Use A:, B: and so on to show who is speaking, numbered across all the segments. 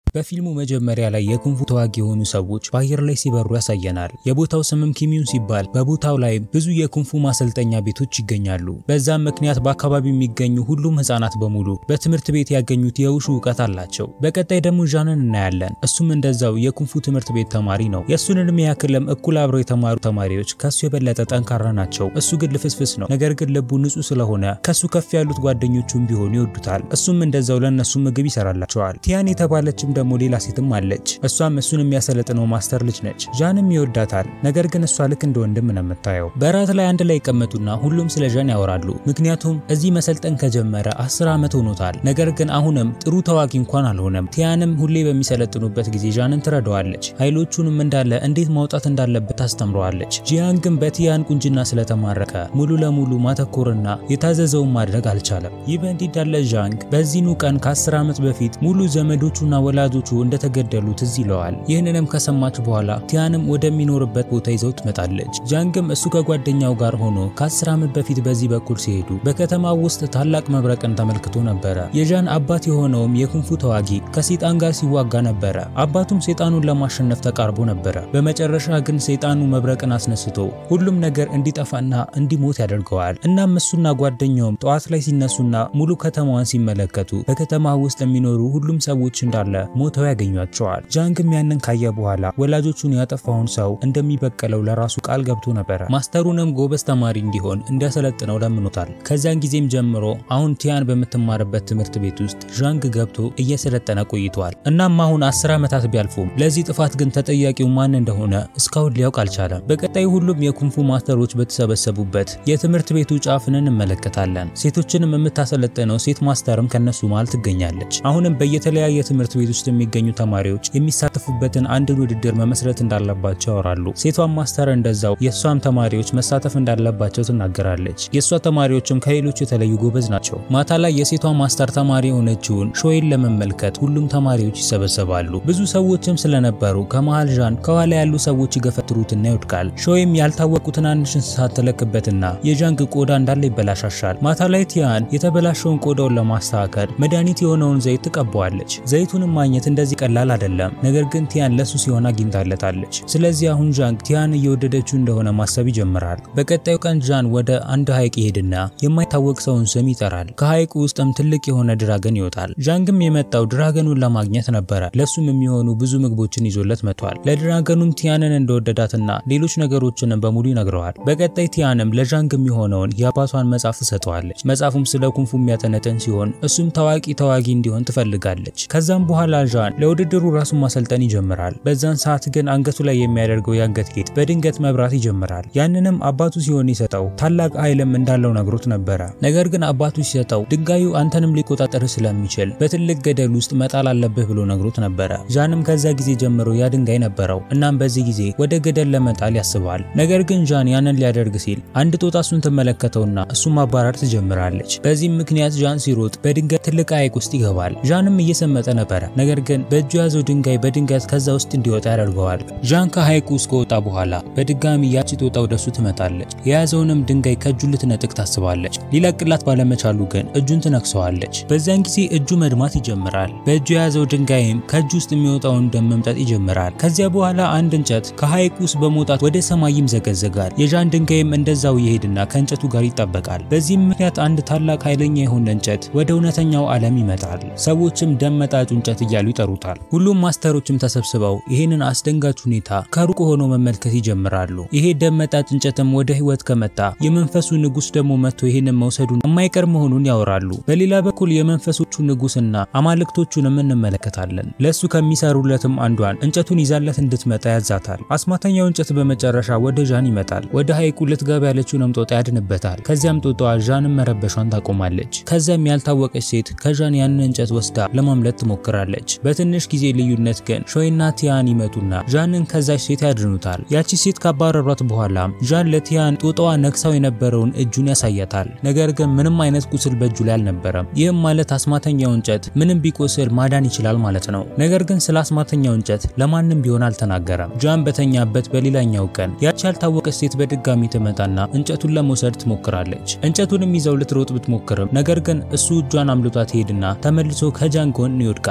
A: በፊልሙ መጀመሪያ ላይ የኩንፉ ተዋጊ የሆኑ ሰዎች በአየር ላይ ሲበሩ ያሳየናል። የቦታው ስምም ኪሚዩን ሲባል በቦታው ላይ ብዙ የኩንፉ ማሰልጠኛ ቤቶች ይገኛሉ። በዛም ምክንያት በአካባቢው የሚገኙ ሁሉም ህፃናት በሙሉ በትምህርት ቤት ያገኙት የውሹ እውቀት አላቸው። በቀጣይ ደግሞ ዣንን እናያለን። እሱም እንደዛው የኩንፉ ትምህርት ቤት ተማሪ ነው። የእሱን እድሜ ያክልም እኩል አብረው የተማሩ ተማሪዎች ከሱ የበለጠ ጠንካራ ናቸው። እሱ ግን ልፍስፍስ ነው። ነገር ግን ልቡ ንጹህ ስለሆነ ከሱ ከፍ ያሉት ጓደኞቹም ቢሆኑ ይወዱታል። እሱም እንደዛው ለእነሱ ምግብ ይሰራላቸዋል። ቲያን የተባለችም ደግሞ ሌላ ሴትም አለች። እሷም እሱን የሚያሰለጥነው ማስተር ልጅ ነች። ዣንም ይወዳታል። ነገር ግን እሷ ልክ እንደ ወንድም ነው የምታየው። በራት ላይ አንድ ላይ ይቀመጡና ሁሉም ስለ ዣን ያወራሉ። ምክንያቱም እዚህ መሰልጠን ከጀመረ አስር ዓመት ሆኖታል። ነገር ግን አሁንም ጥሩ ተዋጊ እንኳን አልሆነም። ቲያንም ሁሌ በሚሰለጥኑበት ጊዜ ዣንን ትረዳዋለች። ኃይሎቹንም እንዳለ እንዴት ማውጣት እንዳለበት ታስተምረዋለች። ጂያን ግን በቲያን ቁንጅና ስለተማረከ ሙሉ ለሙሉ ማተኮርና የታዘዘውን ማድረግ አልቻለም። ይህ በእንዲህ እንዳለ ዣንግ በዚህኑ ቀን ከአስር ዓመት በፊት ሙሉ ዘመዶቹና ወላጆቹ እንደተገደሉ ትዝ ይለዋል። ይህንንም ከሰማች በኋላ ቲያንም ወደሚኖርበት ቦታ ይዘው ትመጣለች። ጃንግም እሱ ከጓደኛው ጋር ሆኖ ከአስር ዓመት በፊት በዚህ በኩል ሲሄዱ በከተማው ውስጥ ታላቅ መብረቅን ተመልክቶ ነበረ። የዣን አባት የሆነውም የኩንፉ ተዋጊ ከሴጣን ጋር ሲዋጋ ነበረ። አባቱም ሴጣኑን ለማሸነፍ ተቃርቦ ነበረ። በመጨረሻ ግን ሴጣኑ መብረቅን አስነስቶ ሁሉም ነገር እንዲጠፋና እንዲሞት ያደርገዋል። እናም እሱና ጓደኛውም ጠዋት ላይ ሲነሱና ሙሉ ከተማዋን ሲመለከቱ በከተማ ውስጥ የሚኖሩ ሁሉም ሰዎች እንዳለ ሞተው ያገኟቸዋል። ጃንግም ያንን ካየ በኋላ ወላጆቹን ያጠፋውን ሰው እንደሚበቀለው ለራሱ ቃል ገብቶ ነበረ። ማስተሩንም ጎበዝ ተማሪ እንዲሆን እንዲያሰለጥነው ለምኖታል። ከዚያን ጊዜም ጀምሮ አሁን ቲያን በምትማርበት ትምህርት ቤት ውስጥ ዣንግ ገብቶ እየሰለጠነ ቆይቷል። እናም አሁን አስር ዓመታት ቢያልፉም ለዚህ ጥፋት ግን ተጠያቂው ማን እንደሆነ እስካሁን ሊያውቅ አልቻለም። በቀጣይ ሁሉም የኩንፉ ማስተሮች በተሰበሰቡበት የትምህርት ቤቱ ጫፍን እንመለከታለን። ሴቶችንም የምታሰለጥነው ሴት ማስተርም ከነሱ መሃል ትገኛለች። አሁንም በየተለያየ ትምህርት ቤት ውስጥ የሚገኙ ተማሪዎች የሚሳተፉበትን አንድን ውድድር መመስረት እንዳለባቸው ያወራሉ። ሴቷን ማስተር እንደዛው የእሷም ተማሪዎች መሳተፍ እንዳለባቸው ትናገራለች። የእሷ ተማሪዎችም ከሌሎች የተለዩ ጎበዝ ናቸው። ማታ ላይ የሴቷ ማስተር ተማሪ የሆነችውን ሾይን ለመመልከት ሁሉም ተማሪዎች ይሰበሰባሉ። ብዙ ሰዎችም ስለነበሩ ከመሃል ዣን ከኋላ ያሉ ሰዎች ይገፈትሩትና ይወድቃል። ሾይም ያልታወቁ ትናንሽ እንስሳት ተለክበትና የዣንግ ቆዳ እንዳለ ይበላሻሻል። ማታ ላይ ቲያን የተበላሸውን ቆዳውን ለማስተካከል መድኃኒት የሆነውን ዘይት ትቀባዋለች። ዘይቱንም ማግኘት እንደዚህ ቀላል አይደለም። ነገር ግን ቲያን ለሱ ሲሆን አግኝታለታለች። ስለዚህ አሁን ዣንግ ቲያን እየወደደችው እንደሆነ ማሰብ ይጀምራል። በቀጣዩ ቀን ዣን ወደ አንድ ሐይቅ ይሄድና የማይታወቅ ሰውን ስም ይጠራል። ከሐይቁ ውስጥም ትልቅ የሆነ ድራገን ይወጣል። ዣንግም የመጣው ድራገኑን ለማግኘት ነበረ። ለሱም የሚሆኑ ብዙ ምግቦችን ይዞለት መጥቷል። ለድራገኑም ቲያንን እንደወደዳትና ሌሎች ነገሮችንም በሙሉ ይነግረዋል። በቀጣይ ቲያንም ለዣንግ የሚሆነውን የአባቷን መጽሐፍ ትሰጠዋለች። መጽሐፉም ስለ ኩንፉ የሚያጠነጥን ሲሆን እሱም ታዋቂ ተዋጊ እንዲሆን ትፈልጋለች። ከዛም በኋላ ዣን ለውድድሩ ራሱን ማሰልጠን ይጀምራል። በዛን ሰዓት ግን አንገቱ ላይ የሚያደርገው የአንገት ጌጥ በድንገት መብራት ይጀምራል። ያንንም አባቱ ሲሆን ይሰጠው ታላቅ ኃይልም እንዳለው ነግሮት ነበረ። ነገር ግን አባቱ ሲሰጠው ድንጋዩ አንተንም ሊቆጣጠር ስለሚችል በትልቅ ገደል ውስጥ መጣል አለብህ ብሎ ነግሮት ነበረ። ዣንም ከዛ ጊዜ ጀምሮ ያ ድንጋይ ነበረው። እናም በዚህ ጊዜ ወደ ገደል ለመጣል ያስባል። ነገር ግን ዣን ያንን ሊያደርግ ሲል አንድ ጦጣ እሱን ትመለከተውና እሱን ማባረር ትጀምራለች። በዚህም ምክንያት ዣን ሲሮጥ በድንገት ትልቅ ሐይቅ ውስጥ ይገባል። ዣንም እየሰመጠ ነበረ። ነገር ግን በእጁ ያዘው ድንጋይ በድንገት ከዛ ውስጥ እንዲወጣ ያደርገዋል። ዣን ከሐይቁ ውስጥ ከወጣ በኋላ በድጋሚ ያቺ ጦጣ ወደሱ ትመጣለች። የያዘውንም ድንጋይ ከእጁ ልትነጥቅ ታስባለች። ሊለቅላት ባለመቻሉ ግን እጁን ትነክሰዋለች። በዚያን ጊዜ እጁ መድማት ይጀምራል። በእጁ የያዘው ድንጋይም ከእጁ ውስጥ የሚወጣውን ደም መምጠጥ ይጀምራል። ከዚያ በኋላ አንድ እንጨት ከሐይቁ ውስጥ በመውጣት ወደ ሰማይ ይምዘገዘጋል። የዣን ድንጋይም እንደዛው ይሄድና ከእንጨቱ ጋር ይጣበቃል። በዚህም ምክንያት አንድ ታላቅ ኃይለኛ የሆነ እንጨት ወደ እውነተኛው ዓለም ይመጣል። ሰዎችም ደም መጣጩ እንጨት እያሉ ይጠሩታል። ሁሉም ማስተሮችም ተሰብስበው ይህንን አስደንጋጭ ሁኔታ ከሩቅ ሆኖ መመልከት ይጀምራሉ። ይሄ ደም መጣጭ እንጨትም ወደ ህይወት ከመጣ የመንፈሱ ንጉስ ደግሞ መጥቶ ይህንን መውሰዱን የማይቀር መሆኑን ያወራሉ። በሌላ በኩል የመንፈሶቹ ንጉስና አማልክቶቹንም እንመለከታለን። ለሱ ከሚሰሩለትም አንዷን እንጨቱን ይዛለት እንድትመጣ ያዛታል። አስማተኛው እንጨት በመጨረሻ ወደ ዣን ይመጣል። ወደ ሐይቁ ልትገባ ያለችውንም ጦጣ ያድንበታል። ከዚያም ጦጣዋ ዣንን መረበሿን ታቆማለች። ከዚያም ያልታወቀች ሴት ከዣን ያንን እንጨት ወስዳ ለማምለጥ ትሞክራለች። በትንሽ ጊዜ ልዩነት ግን ሾይና ቲያን ይመጡና ዣንን ከዛች ሴት ያድኑታል። ያቺ ሴት ካባረሯት በኋላም ዣን ለቲያን ጦጣዋ ነክሳው የነበረውን እጁን ያሳያታል። ነገር ግን ምንም አይነት ቁስል በእጁ ላይ አልነበረም። ይህም ማለት አስማተኛው እንጨት ምንም ቢቆስል ማዳን ይችላል ማለት ነው። ነገር ግን ስለ አስማተኛው እንጨት ለማንም ቢሆን አልተናገረም። ዣን በተኛበት በሌላኛው ቀን ያቺ ያልታወቀች ሴት በድጋሚ ትመጣና እንጨቱን ለመውሰድ ትሞክራለች። እንጨቱንም ይዘው ልትሮጥ ብትሞክርም ነገር ግን እሱ እጇን አምልጧት ሄድና ተመልሶ ከጃን ጎን ይወድቃል። ይህም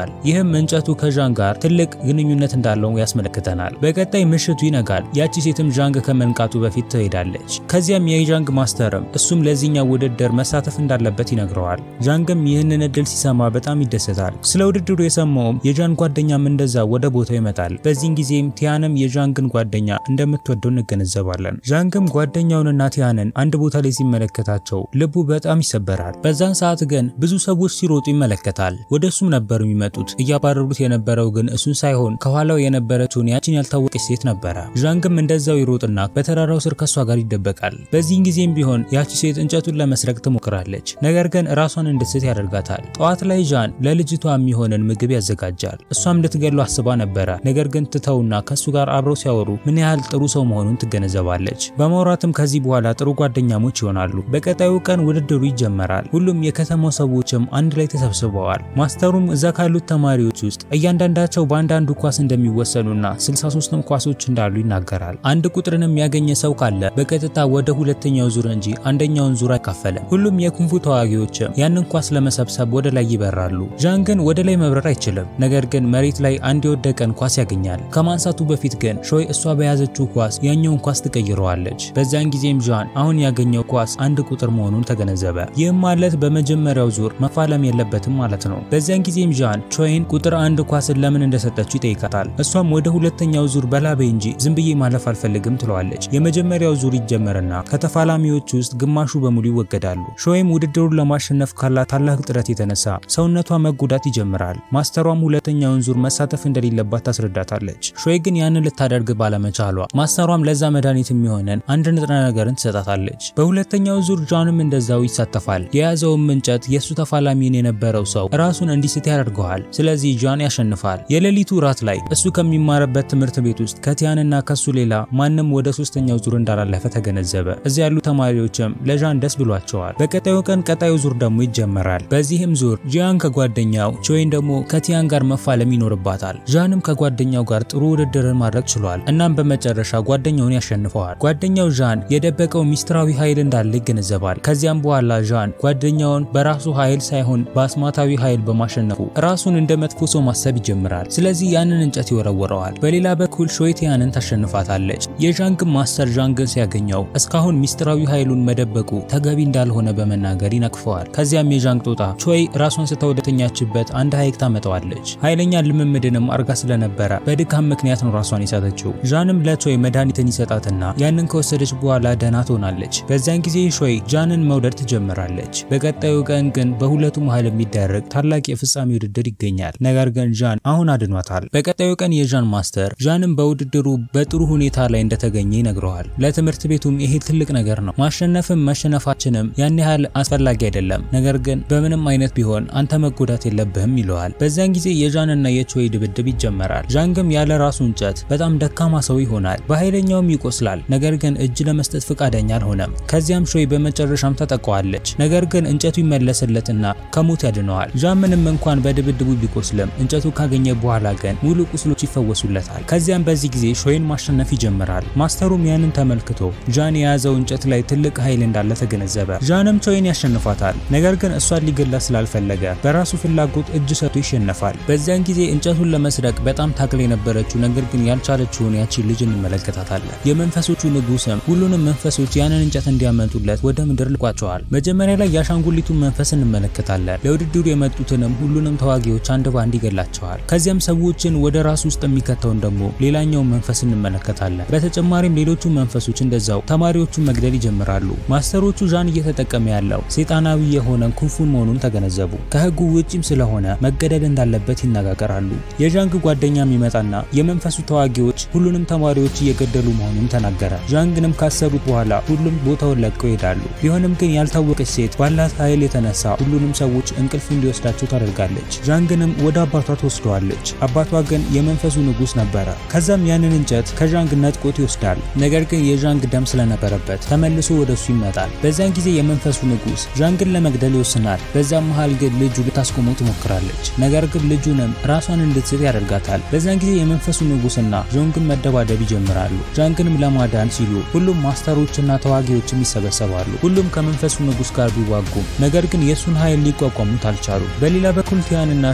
A: ይህም እንጨቱ ከዣን ጋር ትልቅ ግንኙነት እንዳለው ያስመለክተናል። በቀጣይ ምሽቱ ይነጋል። ያቺ ሴትም ዣንግ ከመንቃቱ በፊት ትሄዳለች። ከዚያም የዣንግ ማስተርም እሱም ለዚህኛው ውድድር መሳተፍ እንዳለበት ይነግረዋል። ዣንግም ይህንን እድል ሲሰማ በጣም ይደሰታል። ስለ ውድድሩ የሰማውም የዣን ጓደኛም እንደዛ ወደ ቦታው ይመጣል። በዚህን ጊዜም ቲያንም የዣንግን ጓደኛ እንደምትወደው እንገነዘባለን። ዣንግም ጓደኛውንና ቲያንን አንድ ቦታ ላይ ሲመለከታቸው ልቡ በጣም ይሰበራል። በዛን ሰዓት ግን ብዙ ሰዎች ሲሮጡ ይመለከታል። ወደ እሱም ነበር የሚመጡት። እያባረሩት የነበረው ግን እሱን ሳይሆን ከኋላው የነበረችውን ያችን ያልታወቀች ሴት ነበረ። ዣንግም እንደዛው ይሮጥና በተራራው ስር ከሷ ጋር ይደበቃል። በዚህን ጊዜም ቢሆን ያቺ ሴት እንጨቱን ለመስረቅ ትሞክራለች። ነገር ግን ራሷን እንድትስት ያደርጋታል። ጠዋት ላይ ዣን ለልጅቷ የሚሆንን ምግብ ያዘጋጃል። እሷም ልትገሉ አስባ ነበረ። ነገር ግን ትተውና ከሱ ጋር አብረው ሲያወሩ ምን ያህል ጥሩ ሰው መሆኑን ትገነዘባለች። በማውራትም ከዚህ በኋላ ጥሩ ጓደኛሞች ይሆናሉ። በቀጣዩ ቀን ውድድሩ ይጀመራል። ሁሉም የከተማው ሰዎችም አንድ ላይ ተሰብስበዋል። ማስተሩም እዛ ካሉት ተማሪዎች ውስጥ እያንዳንዳቸው በአንዳንዱ ኳስ እንደሚወሰኑና 63ም ኳሶች እንዳሉ ይናገራል። አንድ ቁጥርንም ያገኘ ሰው ካለ በቀጥታ ወደ ሁለተኛው ዙር እንጂ አንደኛውን ዙር አይካፈልም። ሁሉም የኩንፉ ተዋጊዎችም ያንን ኳስ ለመሰብሰብ ወደ ላይ ይበራሉ። ዣን ግን ወደ ላይ መብረር አይችልም። ነገር ግን መሬት ላይ አንድ የወደቀን ኳስ ያገኛል። ከማንሳቱ በፊት ግን ሾይ እሷ በያዘችው ኳስ ያኛውን ኳስ ትቀይረዋለች። በዚያን ጊዜም ዣን አሁን ያገኘው ኳስ አንድ ቁጥር መሆኑን ተገነዘበ። ይህም ማለት በመጀመሪያው ዙር መፋለም የለበትም ማለት ነው። በዚያን ጊዜም ዣን ቾይን ቁጥር አንድ ኳስን ለምን እንደሰጠችው ይጠይቃታል። እሷም ወደ ሁለተኛው ዙር በላቤ እንጂ ዝም ብዬ ማለፍ አልፈልግም ትለዋለች። የመጀመሪያው ዙር ይጀመርና ከተፋላሚዎች ውስጥ ግማሹ በሙሉ ይወገዳሉ። ሾይም ውድድሩን ለማሸነፍ ካላት ታላቅ ጥረት የተነሳ ሰውነቷ መጎዳት ይጀምራል። ማስተሯም ሁለተኛውን ዙር መሳተፍ እንደሌለባት ታስረዳታለች። ሾይ ግን ያንን ልታደርግ ባለመቻሏ ማስተሯም ለዛ መድኃኒት የሚሆነን አንድ ንጥረ ነገርን ትሰጣታለች። በሁለተኛው ዙር ጃንም እንደዛው ይሳተፋል። የያዘውም እንጨት የእሱ ተፋላሚን የነበረው ሰው ራሱን እንዲስት ያደርገዋል። ስለዚህ ጃን ያሸንፋል። የሌሊቱ ራት ላይ እሱ ከሚማርበት ትምህርት ቤት ውስጥ ከቲያንና ከሱ ሌላ ማንም ወደ ሶስተኛው ዙር እንዳላለፈ ተገነዘበ። እዚያ ያሉ ተማሪዎችም ለዣን ደስ ብሏቸዋል። በቀጣዩ ቀን ቀጣዩ ዙር ደግሞ ይጀመራል። በዚህም ዙር ጂያን ከጓደኛው ቾይን ደግሞ ከቲያን ጋር መፋለም ይኖርባታል። ዣንም ከጓደኛው ጋር ጥሩ ውድድርን ማድረግ ችሏል። እናም በመጨረሻ ጓደኛውን ያሸንፈዋል። ጓደኛው ዣን የደበቀው ሚስጥራዊ ኃይል እንዳለ ይገነዘባል። ከዚያም በኋላ ዣን ጓደኛውን በራሱ ኃይል ሳይሆን በአስማታዊ ኃይል በማሸነፉ ራሱን እንደ መጥፎ ሰው ማሰብ ይጀምራል። ስለዚህ ያንን እንጨት ይወረወረዋል። በሌላ በኩል ሾይ ቲያንን ታሸንፋታለች። የዣንግን ማስተር ዣንግን ሲያገኘው እስካሁን ሚስጥራዊ ኃይሉን መደበቁ ተገቢ እንዳልሆነ በመናገር ይነቅፈዋል። ከዚያም የዣንግ ጦጣ ቾይ ራሷን ስታ ወደተኛችበት አንድ ሐይቅ ታመጣዋለች። ኃይለኛ ልምምድንም አርጋ ስለነበረ በድካም ምክንያት ነው ራሷን የሳተችው። ዣንም ለቾይ መድኃኒትን ይሰጣትና ያንን ከወሰደች በኋላ ደህና ትሆናለች። በዚያን ጊዜ ሾይ ጃንን መውደድ ትጀምራለች። በቀጣዩ ቀን ግን በሁለቱ መሃል የሚደረግ ታላቅ የፍጻሜ ውድድር ይገኛል። ነገር ግን ዣን አሁን አድኗታል። በቀጣዩ ቀን የዣን ማስተር ዣንም በውድድሩ በጥሩ ሁኔታ ላይ እንደተገኘ ይነግረዋል። ለትምህርት ቤቱም ይሄ ትልቅ ነገር ነው። ማሸነፍም መሸነፋችንም ያን ያህል አስፈላጊ አይደለም። ነገር ግን በምንም አይነት ቢሆን አንተ መጎዳት የለብህም ይለዋል። በዚያን ጊዜ የዣንና የቾይ ድብድብ ይጀመራል። ዣን ግን ያለ ራሱ እንጨት በጣም ደካማ ሰው ይሆናል። በኃይለኛውም ይቆስላል። ነገር ግን እጅ ለመስጠት ፈቃደኛ አልሆነም። ከዚያም ሾይ በመጨረሻም ተጠቋዋለች። ነገር ግን እንጨቱ ይመለስለትና ከሞት ያድነዋል። ዣን ምንም እንኳን በድብድቡ ቢቆስልም እንጨቱ ካገኘ በኋላ ግን ሙሉ ቁስሎች ይፈወሱለታል። ከዚያም በዚህ ጊዜ ሾይን ማሸነፍ ይጀምራል። ማስተሩም ያንን ተመልክቶ ዣን የያዘው እንጨት ላይ ትልቅ ኃይል እንዳለ ተገነዘበ። ዣንም ቾይን ያሸንፋታል። ነገር ግን እሷን ሊገላ ስላልፈለገ በራሱ ፍላጎት እጅ ሰጥቶ ይሸነፋል። በዚያን ጊዜ እንጨቱን ለመስረቅ በጣም ታግላ የነበረችው ነገር ግን ያልቻለችውን ያቺን ልጅ እንመለከታታለን። የመንፈሶቹ ንጉስም ሁሉንም መንፈሶች ያንን እንጨት እንዲያመጡለት ወደ ምድር ልቋቸዋል። መጀመሪያ ላይ የአሻንጉሊቱን መንፈስ እንመለከታለን። ለውድድሩ የመጡትንም ሁሉንም ተዋጊዎች አንድ ባንድ ይገላቸዋል። ከዚያም ሰዎችን ወደ ራሱ ውስጥ የሚከተውን ደግሞ ሌላኛውን መንፈስ እንመለከታለን። በተጨማሪም ሌሎቹ መንፈሶች እንደዛው ተማሪዎቹን መግደል ይጀምራሉ። ማስተሮቹ ዣን እየተጠቀመ ያለው ሴጣናዊ የሆነ ኩንፉን መሆኑን ተገነዘቡ። ከህጉ ውጪም ስለሆነ መገደል እንዳለበት ይነጋገራሉ። የዣንግ ጓደኛም ይመጣና የመንፈሱ ተዋጊዎች ሁሉንም ተማሪዎች እየገደሉ መሆኑን ተናገረ። ዣንግንም ካሰሩት በኋላ ሁሉም ቦታውን ለቀው ይሄዳሉ። ቢሆንም ግን ያልታወቀች ሴት ባላት ኃይል የተነሳ ሁሉንም ሰዎች እንቅልፍ እንዲወስዳቸው ታደርጋለች። ዣንግንም ወደ አባቷ ትወስደዋለች። አባቷ ግን የመንፈሱ ንጉስ ነበረ። ከዛም ያንን እንጨት ከዣንግ ነጥቆት ይወስዳል። ነገር ግን የዣንግ ደም ስለነበረበት ተመልሶ ወደሱ ይመጣል። በዚያን ጊዜ የመንፈሱ ንጉስ ዣንግን ለመግደል ይወስናል። በዛም መሃል ግን ልጁ ልታስቆመው ትሞክራለች። ነገር ግን ልጁንም ራሷን እንድትስት ያደርጋታል። በዚያን ጊዜ የመንፈሱ ንጉስና ዣንግን መደባደብ ይጀምራሉ። ዣንግንም ለማዳን ሲሉ ሁሉም ማስተሮችና ተዋጊዎችም ይሰበሰባሉ። ሁሉም ከመንፈሱ ንጉስ ጋር ቢዋጉም ነገር ግን የእሱን ኃይል ሊቋቋሙት አልቻሉ። በሌላ በኩል ቲያንና ሾይም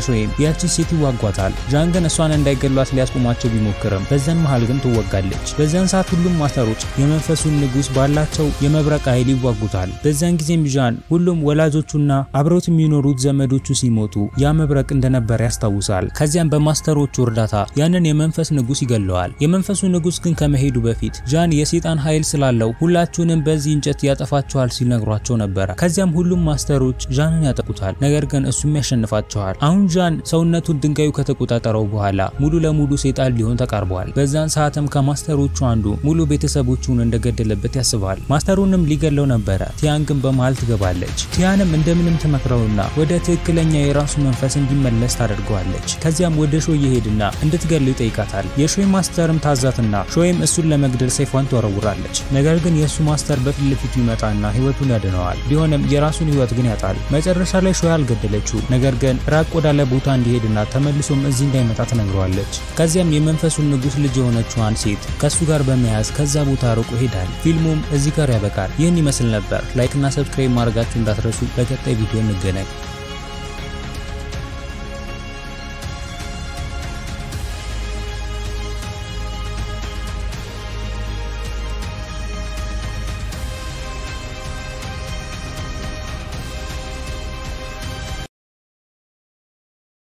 A: ያቺ ሴት ይዋጓታል። ዣን ግን እሷን እንዳይገሏት ሊያስቆማቸው ቢሞክርም በዛን መሃል ግን ትወጋለች። በዛን ሰዓት ሁሉም ማስተሮች የመንፈሱን ንጉስ ባላቸው የመብረቅ ኃይል ይዋጉታል። በዛን ጊዜም ዣን ሁሉም ወላጆቹና አብረውት የሚኖሩት ዘመዶቹ ሲሞቱ ያ መብረቅ እንደነበር ያስታውሳል። ከዚያም በማስተሮቹ እርዳታ ያንን የመንፈስ ንጉስ ይገለዋል። የመንፈሱ ንጉስ ግን ከመሄዱ በፊት ዣን የሴጣን ኃይል ስላለው ሁላችሁንም በዚህ እንጨት ያጠፋችኋል ሲል ነግሯቸው ነበረ። ከዚያም ሁሉም ማስተሮች ዣንን ያጠቁታል። ነገር ግን እሱም ያሸንፋቸዋል። አሁን ዣን ሰውነቱን ድንጋዩ ከተቆጣጠረው በኋላ ሙሉ ለሙሉ ሴጣን ሊሆን ተቃርቧል። በዛን ሰዓትም ከማስተሮቹ አንዱ ሙሉ ቤተሰቦቹን እንደገደለበት ያስባል። ማስተሩንም ሊገለው ነበረ። ቲያን ግን በመሃል ትገባለች። ቲያንም እንደምንም ትመክረውና ወደ ትክክለኛ የራሱ መንፈስ እንዲመለስ ታደርገዋለች። ከዚያም ወደ ሾይ ይሄድና እንድትገለው ይጠይቃታል። የሾይ ማስተርም ታዛትና ሾይም እሱን ለመግደል ሰይፏን ትወረውራለች። ነገር ግን የእሱ ማስተር በፊት ለፊቱ ይመጣና ህይወቱን ያድነዋል። ቢሆንም የራሱን ህይወት ግን ያጣል። መጨረሻ ላይ ሾይ አልገደለችው፣ ነገር ግን ራቅ ወዳለ ቦታ እንዲሄድና ተመልሶም እዚህ እንዳይመጣ ትነግረዋለች። ከዚያም የመንፈሱን ንጉስ ልጅ የሆነችዋን ሴት ከእሱ ጋር በመያዝ ከዛ ቦታ ርቆ ይሄዳል። ፊልሙም እዚህ ጋር ያበቃል። ይህን ይመስል ነበር። ላይክ እና ሰብስክራይብ ማድረጋችሁ እንዳትረሱ። በቀጣይ ቪዲዮ እንገናኝ።